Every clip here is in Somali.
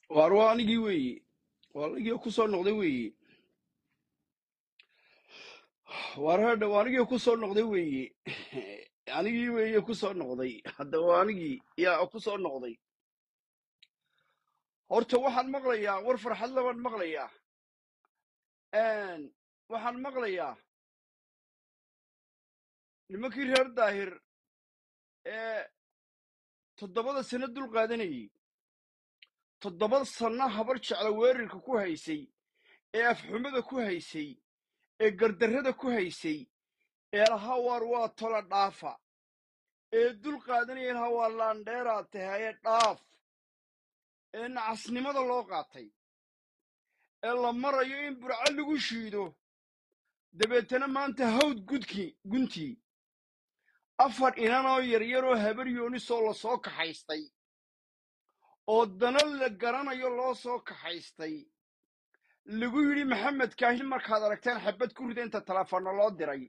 waar waa anigii weeye waa anigii ku soo noqday weeye waar hadha waa anigii ku soo noqday weeye anigii weeye ku soo noqday hadda waa anigii yaa ku soo noqday horta waxaan maqlayaa war farxad labaan maqlayaa waxaan maqlayaa nimankii reer daahir ee toddobada sano dul qaadanayey toddoba sanno habar jecla weerarka ku haysay ee afxumada ku haysay ee gardarrada ku haysay ee lahaa waar waa tola dhaafa ee dul qaadanaya lahaa waa laandheeraad tahaye dhaaf ee nacasnimada loo qaatay ee la marayo in burco lagu shiido dabeetana maanta hawd gudkii guntii afar inanoo yaryaroo habar yoonisoo la soo kaxaystay oo dana la garanayo loo soo kaxaystay lagu yidhi maxamed kaahin markaad aragteen xabad ku rida inta telefoonna loo diray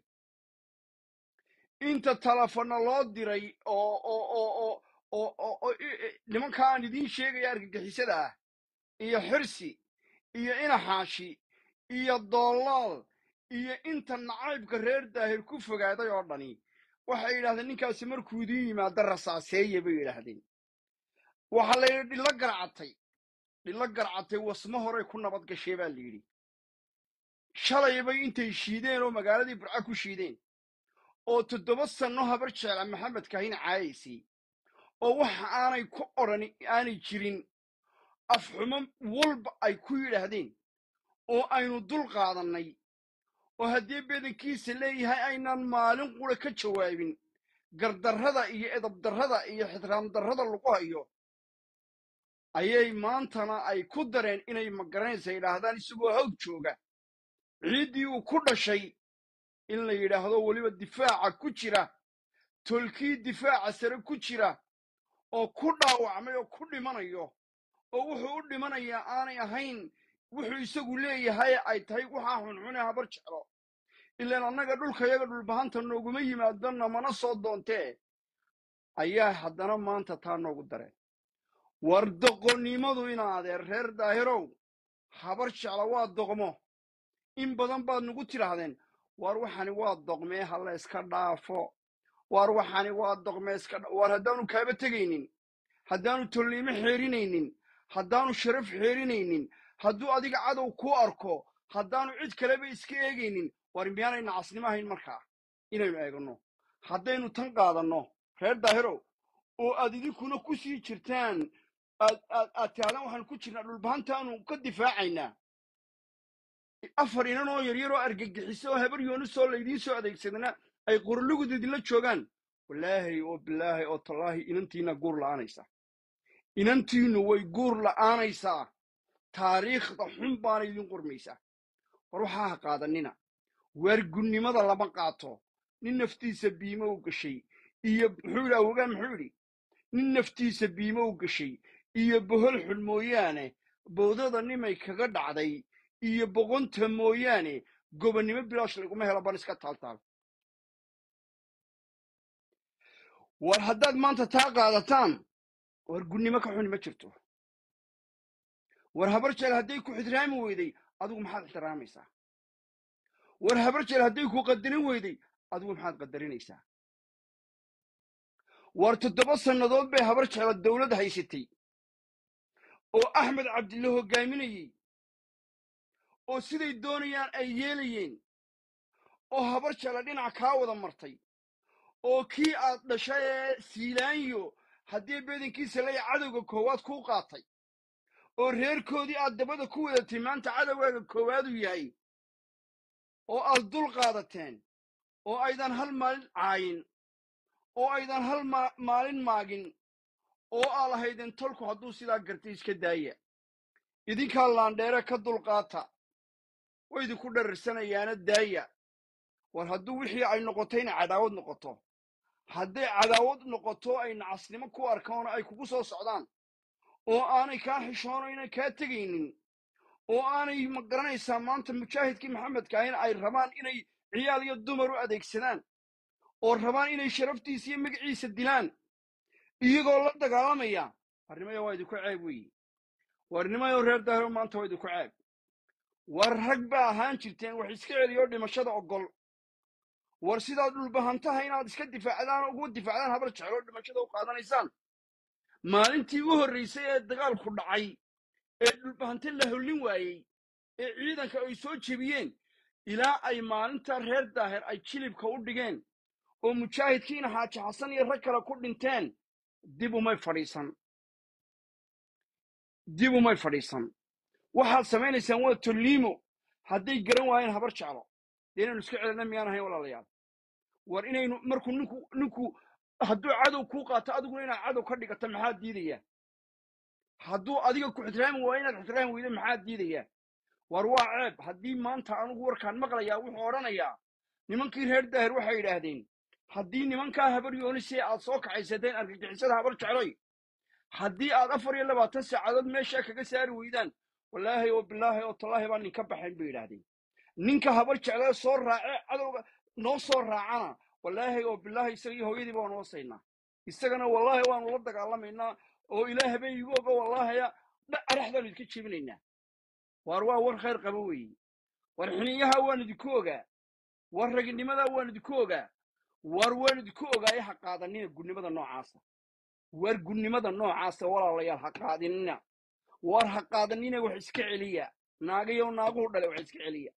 inta telefoonna loo diray oo oo oo oo oo oo oo nimanka aan idiin sheegaya argagixisada ah iyo xirsi iyo inaxaashi iyo doolaal iyo inta nacaybka reer daahir ku fogaaday oo dhani waxay yidhahdeen ninkaasi markuu idiin yimaado rasaaseeye bay yidhaahdeen waxaa la yidhi dhillo garcatay dhillo garcatay wasmo horey ku nabad gashee baa la yidhi shalaybay intay shiideen oo magaaladii burca ku shiideen oo toddoba sanno habar jecla maxamed kaahin caayaysay oo waxa aanay ku odhan aanay jirin afxumo walba ay ku yidhaahdeen oo aynu dul qaadannay oo haddii bedankiisa leeyahay aynaan maalin qura ka jawaabin gardarrada iyo edabdarrada iyo xidraamdarrada lagu hayo ayay maantana ay ku dareen inay magaranaysa yidhaahdaan isagoo hawd jooga ciiddii uu ku dhashay in la yidhaahdo weliba difaaca ku jira tolkii difaaca sare ku jira oo ku dhaawacmay oo ku dhimanayo oo wuxuu u dhimanayaa aanay ahayn wuxuu isagu leeyahay ay tahay waxaa xunxune habar jeclo ilaan annaga dhulkayaga dhulbahanta nooguma yimaado namana soo doontee ayaa haddana maanta taa noogu dareen war doqonnimadu inaadeer reer daahirow habar jecla waa doqmo in badan baad nagu tidhaahdeen waar waxani waa doqmee ha la yska dhaafo waar waxani waa doqmee iska waar haddaanu kaaba tegaynin haddaanu tolniimo xeerinaynin haddaanu sharaf xeerinaynin hadduu adiga cadow kuu arko haddaanu cid kaleba iska eegaynin war miyaanay nacasnimo ahayn markaa inaynu eegno haddaynu tan qaadanno reer daahirow oo aad idinkuna ku sii jirtaan aad aad aad tihaahdaan waxaan ku jirnaa dhulbahantaanu ka difaacaynaa afar inanoo yaryaroo argagixiso oo habar yoonisoo laydiin soo adeegsadana ay qorolugud idinla joogaan walaahay oo bilaahay oo tallaahi inantiina guur la'aanaysa inantiinnu way guur la'aanaysaa taariikhda xun baana idin qormaysaa war waxaa ha qaadanina waargunnimada lama qaato nin naftiisa biimo u gashay iyo muxuu yidhi awogaan muxuu yidhi nin naftiisa biimo u gashay iyo bohol xun mooyaane bowdada nimay kaga dhacday iyo boqonta mooyaane gobonnimo bilaash laguma helo ban iska taaltaal war haddaad maanta taa qaadataan war gunnimo ka xuni ma jirto war habar jeel hadday ku ixtiraami weyday adigu maxaad ixtiraamaysaa war habar jeel hadday ku qadarin weyday adigu maxaad qadarinaysaa war toddoba sannadood bay habar jecla dawlad haysatay oo axmed cabdille hoggaaminayey oo siday doonayaan ay yeelayeen oo habar jecla dhinac kaa wada martay oo kii aad dhashay ee siilaanyo haddii bedankiisa laya cadowga koowaad kuu qaatay oo reerkoodii aad dabada ku wadatay maanta cadowgaaga koowaadu yahay oo aad dul qaadateen oo aydan hal maalin caayin oo aydan hal maalin maagin oo aa lahaydeen tolku hadduu sidaa gartay iska daaya idinkaa laandheere ka dulqaata way idinku dhararsanayaana daaya war hadduu wixii ay noqoto inay cadaawad noqoto hadday cadaawad noqoto ay nacasnimo ku arkaan ay kugu soo socdaan oo aanay kaa xishoono inay kaa tegaynin oo aanay ma garanaysaa maanta mujaahidkii maxamedkaahin ay rabaan inay ciyaal iyo dumar u adeegsadaan oo rabaan inay sharaftiisa iyo magaciisa dilaan iyagoo la dagaalamaya arrimaya waa idinku ceeb weeye war nimayo reer daahiro maanta waa idinku ceeb war rag baa ahaan jirteen wax iska celiyo dhimashada ogol war sidaad dhulbahantaha inaad iska difaacdaan oo ugu difaacdaan habar jeclo dhimashada u qaadanaysaan maalintii u horraysay ee dagaalku dhacay ee dhulbahante la hollin waayey ee ciidanka ay soo jebiyeen ilaa ay maalinta reer daahir ay jilibka u dhigeen oo mujaahidkiina xaaji xasan iyo rag kale ku dhinteen dib umay fadhiisan dib umay fadhiisan waxaad samaynaysaan waa tolliimo hadday garan waayeen habar jeclo dee inaynu iska celina miyaan ahayn walaalayaal war inaynu markuu ninku ninku hadduu cadow kuu qaato adiguna inaad cadow ka dhigato maxaa diidaya hadduu adiga ku ixtiraami waayo inaad ixtiraami weydo maxaa diidaya war waa ceeb haddii maanta anugu warkaan maqlayaa wuxuu odhanayaa nimankii reer daahir waxay yidhaahdeen haddii nimankaa habar yoonisee aad soo kaxaysateen argagixisada habar jecloy haddii aad afar iyo labaatan saacadood meeshaa kaga saari weydaan wallaahi oo bilaahi oo tallaahi baa ninka baxayn bay yidhaahdeen ninka habar jeclee soo raace cadowga noo soo raacana wallaahi oo bilaahi isaga iyo hooyadii baanu wasaynaa isagana wallaahi waanu la dagaalamaynaa oo ilaah habeen igu oga wallaahaya araxdaanu idinka jebinaynaa waar waa war khayr qabo weeye war xiniyaha waan idinku ogaa war raginimada waan idinku ogaa war waan idinku ogaaye ha qaadanina gudnimada noocaasa war gudnimada noocaasa walaalayaal ha qaadinina war ha qaadanina wax iska celiya naagayo naaguhu dhale wax iska celiya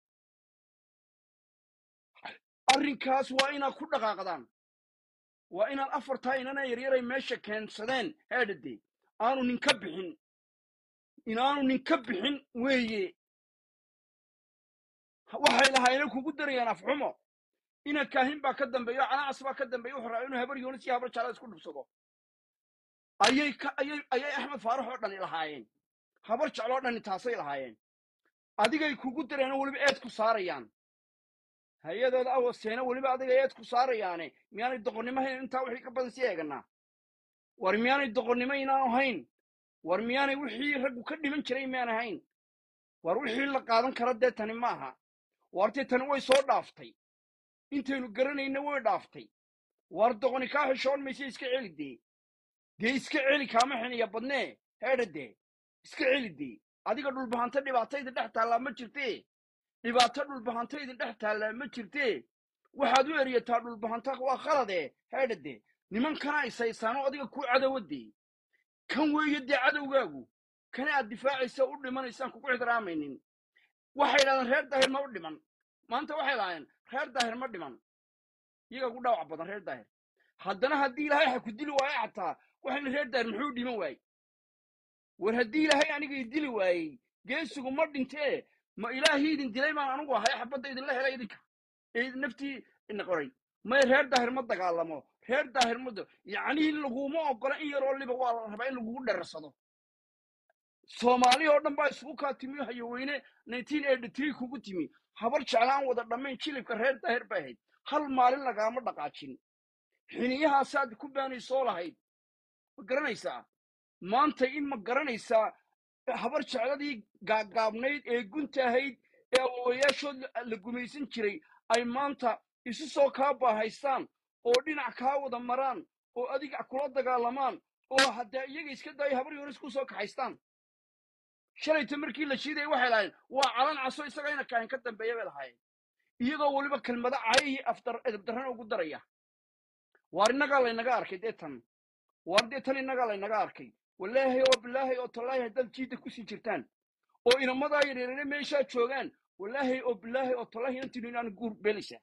arrinkaas waa inaad ku dhaqaaqdaan waa inaad afartaa inana yaryaray meesha keensadeen heedhade aanu ninka bixin inaanu ninka bixin weeye waxay lahaayeen kugu darayaan afxumo ina kaahin baa ka dambeeyo canaacas baa ka dambeeya wuxuu rabaa inuu habar yoonis iyo habar jala isku dhubsado ayay ka ayay ayay axmed faarax oo dhani lahaayeen habar jecloo dhani taasay lahaayeen adigay kugu dareen oo weliba eed ku saarayaan hay-adooda awoseena weliba adiga eed ku saarayaane miyaanay doqonnimo hayn intaa wixii ka badan sii eeganaa war miyaanay doqonnimo inaan ahayn war miyaanay wixii raggu ka dhiman jiray miyaan ahayn war wixii la qaadan kara dee tani ma aha waartee tani way soo dhaaftay intaynu garanayna way dhaaftay war doqoni kaa xishoon mayse iska celi dee dee iska celi kaama xiniya badnee heedha dee iska celi dee adiga dhulbahanta dhibaatayda dhex taallaa ma jirtee dhibaato dhulbahantayda dhex taallaa ma jirtee waxaad u eryataa dhulbahanta waa khaladee heedha dee nimankana isaysaano adiga ku cadowade kan weeye dee cadowgaagu kana aad difaacaysa u dhimanaysaan kugu ixtiraamaynin waxay idhahdeen reer daahir ma u dhiman maanta waxay lahaayeen reer daahir ma dhiman iyaga ku dhaawac badan reer daahir haddana haddii ilaahay ha ku dili waayo xataa waxayna reer daahir muxuu dhiman waayey war haddii ilaahay aniga i dili waayey geesigu ma dhintee ma ilaahii idin dilay baan anigu ahay xabadda idinla helay idinka ee naftii ina qoray may reer daahir ma dagaalamo reer daahir ma yacnii laguma ogola in yaroo liba waa la rabaa in lagugu dherarsado soomaali oo dhan baa isugu kaa timi hayaweyne nineteen eighty three kugu timi habar jeclaan wada dhammayn jilibka reer daahir bay ahayd hal maalin lagaama dhaqaajin xiniyahaasaad ku baanaysoo lahayd ma garanaysaa maanta in ma garanaysaa habar jecladii gaagaabnayd ee gunta ahayd ee awowayaashood la gumaysan jiray ay maanta isu soo kaa baahaystaan oo dhinac kaa wada maraan oo adiga kula dagaalamaan oo haddee iyaga iska daayo habar yoonis ku soo kaxaystaan shalayta markii la shiidaya waxay lahaayeen waa calan caso isaga ina kaahin ka dambeeya bay lahaayeen iyagoo weliba kelmado cayihii afdar edabdarrana ugu daraya waar innagaa laynaga arkay dee tan waar dee tan innagaa laynaga arkay wallaahi oo bilaahi oo tallaahi haddaad jiidda kusii jirtaan oo inamadaa yareerere meeshaa joogaan wallaahi oo bilaahi oo tallaahi inantiinu inaan guur beelaysaa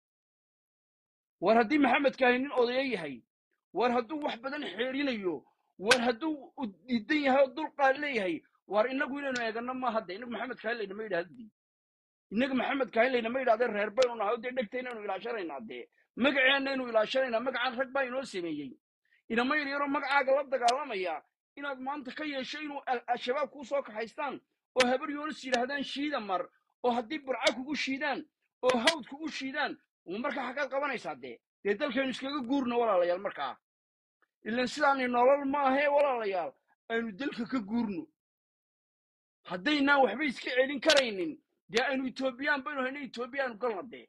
war haddii maxamed kaahin nin odayo yahay war hadduu wax badan xeerinayo war hadduu diidan yahay oo dulqaad leeyahay war inagu inaynu eegano maaha de inagu maxamed kaahin laynama yidhahdii inaga maxamed kaahin laynama yidhahdee reer baynu nahay oo dee dhegta inaynu ilaashanaynaa dee magaceenaynu ilaashanaynaa magacaan rag baa inoo sameeyey inama yaryaroo magacaaga la dagaalamaya inaad maanta ka yeesho inuu al-shabaab kuu soo kaxaystaan oo habar yoonis yidhaahdaan shiida mar oo haddii burca kugu shiidaan oo hawd kugu shiidaan markaa xaggaad qabanaysaa dee dee dalkaynu iskaga guurno walaalayaal markaa ilan sidaani nolol maahee walaalayaal aynu dalka ka guurno haddaynaan waxba iska celin karaynin dee aynu etoobiyaan baynu hayno etoobiyaanu galna dee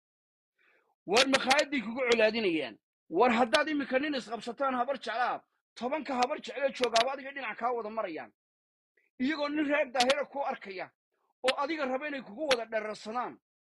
war makhaayadday kugu colaadinayaan war haddaad iminka nin isqabsataan habar jeclaa tobanka habar jeclee joogaaba adiga dhinac kaa wada marayaan iyagoo nin reer daahira ku arkaya oo adiga raba inay kugu wada dherarsadaan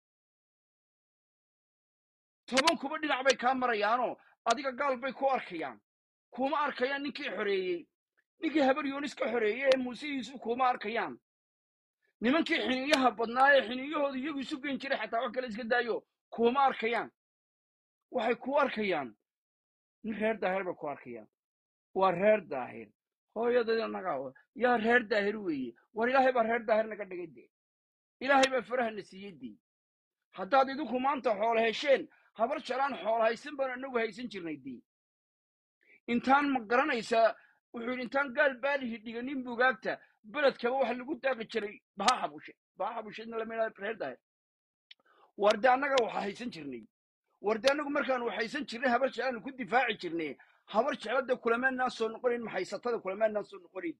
tobankuba dhinac bay kaa marayaanoo adiga gaal bay ku arkayaan kuma arkayaan ninkii xoreeyey ninkii habar yoonis ka xoreeyey ee muuse yuusuf kuma arkayaan nimankii xiniyaha badnaa ee xiniyahooda iyagu isu geyn jiray xataa wax kale iska daayo kuma arkayaan waxay ku arkayaan nin reer daahir bay ku arkayaan waa reer daahir hooyadada nagaa yaa reer daahir weeye war ilaahay baa reer daahir naga dhigay dee ilaahay baa farahana siiyey dee haddaad idinku maanta xoolo hesheen habar jalaan xoolo haysan baan anagu haysan jirnay dee intaan ma garanaysaa wuxuu yidhi intaan gaal baalihi dhiganin bugaagta beledkaba waxa lagu daaqi jiray baha xabushe baha xabusheedna lamida reer daahir warde annaga waxa haysan jirnay warde annagu markaanu haysan jirnay habar jeclaanu ku difaaci jirnay habar jeclada kulamaanaan soo noqonayn maxaysatada kulamaanaan soo noqonayn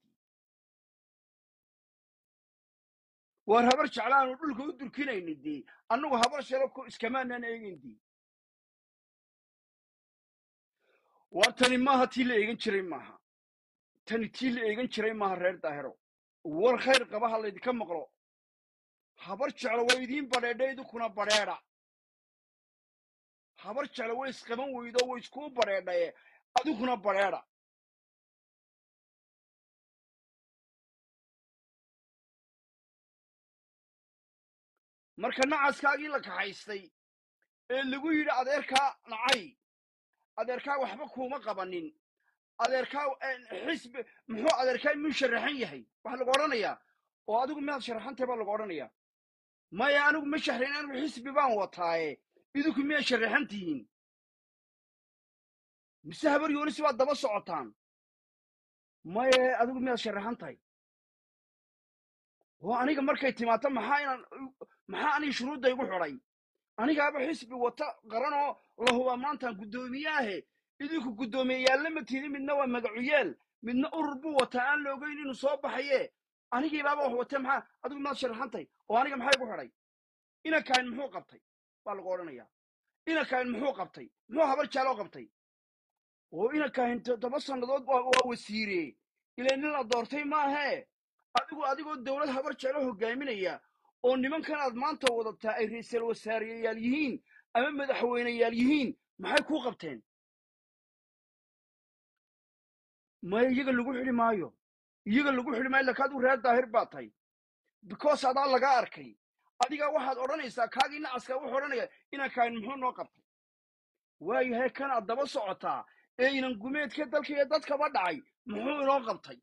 waar habar jeclaanu dhulka u durkinayni dee annagu habar jeclo ku iskamaanaan eegin dee waar tani maaha tii la eegan jiray maaha tani tii la eegan jiray maaha reer daahiro war khayr qaba ha laydinka maqlo habar jeclo way idiin badheedha idinkuna badheedha habar jeclo way isqaban weydo way iskuu badheedhaye adinkuna badheedha marka nacaskaagii la kaxaystay ee lagu yidhi adeerkaa nacay adeerkaa waxba kuuma qabanin adeerkaa xisbi muxuu adeerkaa miyuu sharaxan yahay waxa lagu odhanayaa oo adigu miyaad sharaxantahay baa lagu odhanayaa maya anigu ma shahrayn anigu xisbi baan wataaye idinku miyaad sharaxan tihiin mise habar yoonisi baad daba socotaan maye adigu miyaad sharaxan tahay oo aniga markay timaato maxaa inaan maxaa aniga shuruudda igu xidhay anigaaba xisbi wata qaranoo la hubaa maantaan guddoomiyeahe idinku guddoomiyeyaalla ma tiidin midna waa magacuyaal midna urur buu wataa aan la ogeyn inuu soo baxaye anigiibaaba wax watee maxaa adigu miyaad sharaxan tahay oo aniga maxaa igu xidhay inankahin muxuu qabtay baa lagu odhanayaa inankahin muxuu qabtay muxuu habar jaaloo qabtay oo inankahin toddoba sannadood waa wasiire ilaa nin la doortay maahee adigu adigoo dowlad habar jeclo hogaaminaya oo nimankan aad maanta wadataa ay ra'iisul wasaareyayaal yihiin ama madaxweyneyaal yihiin maxay kuu qabteen maya iyaga lagu xidhi maayo iyaga lagu xidhi maayo lakaad u reer daahir baa tahay because adaa lagaa arkay adigaa waxaad odhanaysaa kaagii nacaska wuxuu odhanaya inankahin muxuu noo qabtay waayahay kan aad daba socotaa ee inan gumeedka dalka iyo dadkaba dhacay muxuu inoo qabtay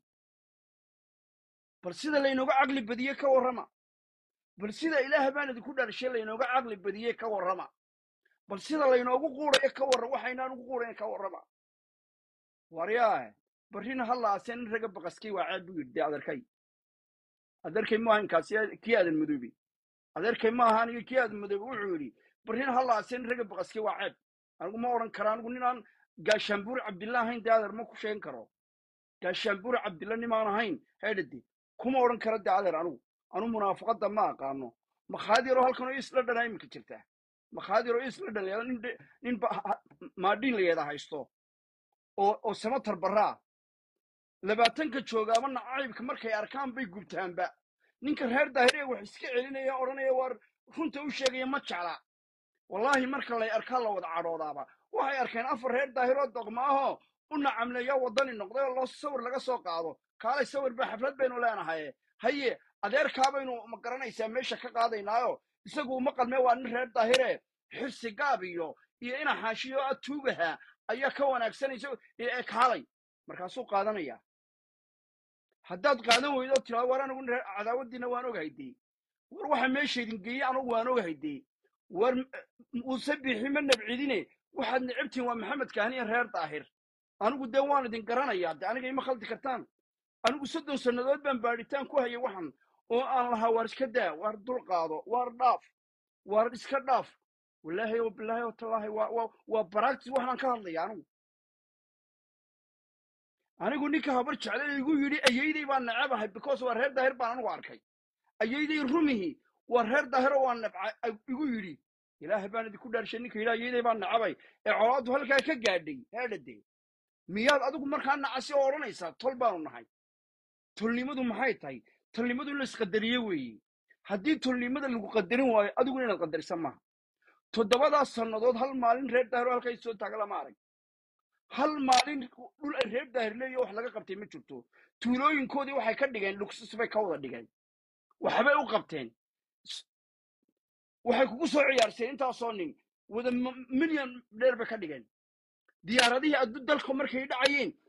bal sida laynooga caqli badiye ka warrama bal sida ilaah baan idinku dharshay laynooga caqli badiye ka warrama bal sida laynoogu quudayo ka warra waxaynaan ugu quudayn ka warrama waryaahe barrina hallaase nin raga baqaskay waa ceeb buu yidhi dee adeerkay adeerkay maaha inkaasi kii aadan madoobi adeerkay maaha aniga kii aadan madoobi wuxuu yidhi barrina hallaase nin raga baqaskay waa ceeb anigu ma odhan kara anigu ninaan gaashaanbuur cabdilla ahayn dee adeer ma ku sheegan karo gaashaanbuur cabdilla nimaan ahayn heedhade kuma odhan kara dee adeer anigu anu munaafaqadda ma aqaano makhaad yaroo halkan oo isla dhanaa iminka jirtaa makhaad yaroo isla dhan layada nin nin maadhiin layeeda haysto oo oo samatar barraa labaatanka joogaaba nacaybka markay arkaan bay gubtaanba ninka reer daahir ee wax iska celinaya odhanaya waar runta u sheegaya ma jecla wallaahi marka lay arkaa la wada cadhoodaaba waxay arkeen afar reer daahiroo doqma ahoo u nacamleeya waddani noqday oo loo sawir laga soo qaado kaalay sawir ba xaflad baynu leenahaye haye adeerkaa baynu ma garanaysaa meesha ka qaadaynaayo isagu uma qalmee waa nin reer daahire xirsi gaab iyo iyo ina xaashiyo a tuugaha ayaa ka wanaagsanaysa ee kaalay markaasuu qaadanaya haddaad qaadan weydo tiraa war anigu cadaawaddiina waan ogahay dee war waxa meeshaydin geeye anugu waan ogahay dee war muuse bixi ma nabcidine waxaad necabtihin waa maxamed kahaniya reer daahir anigu dee waan idin garanayaa de aniga ima khaldi kartaan anigu soddon sannadood baan baadhitaan ku hayay waxan oo aan lahaa waar iska daa waar dul qaado waar dhaaf waar iska dhaaf wallaahi o bilaahi o tallaahi waa waa waa baractis waxaan ka hadlaya anigu anigu ninka habar jecle igu yidhi ayayday baan nacabahay because waa reer daahir baan anigu arkay ayayday rumihi waa reer daahiro waa nabca igu yidhi ilaahay baan idinku dhaarshay ninka yidhi ayayday baan nacabay ee colaaddu halkaa ka gaadhay heedhade miyaad adigu markaa nacasi oo odhanaysaa tol baanu nahay tolnimadu maxay tahay tolnimadu in la isqadariyo weeye haddii tolnimada lagu qadarin waayo adiguna inaad qadarisa maaha toddobadaas sannadood hal maalin reer daahiro halkay soo taaga lama arag hal maalin dhul ay reer daahir leeyo wax laga qabtay ma jirto tuulooyinkoodii waxay ka dhigeen lugsus bay ka wada dhigeen waxbay u qabteen S- waxay kugu soo ciyaarseen intaasoo nin wada milyan dheer bay ka dhigeen diyaaradihii addu dalka markay dhacayeen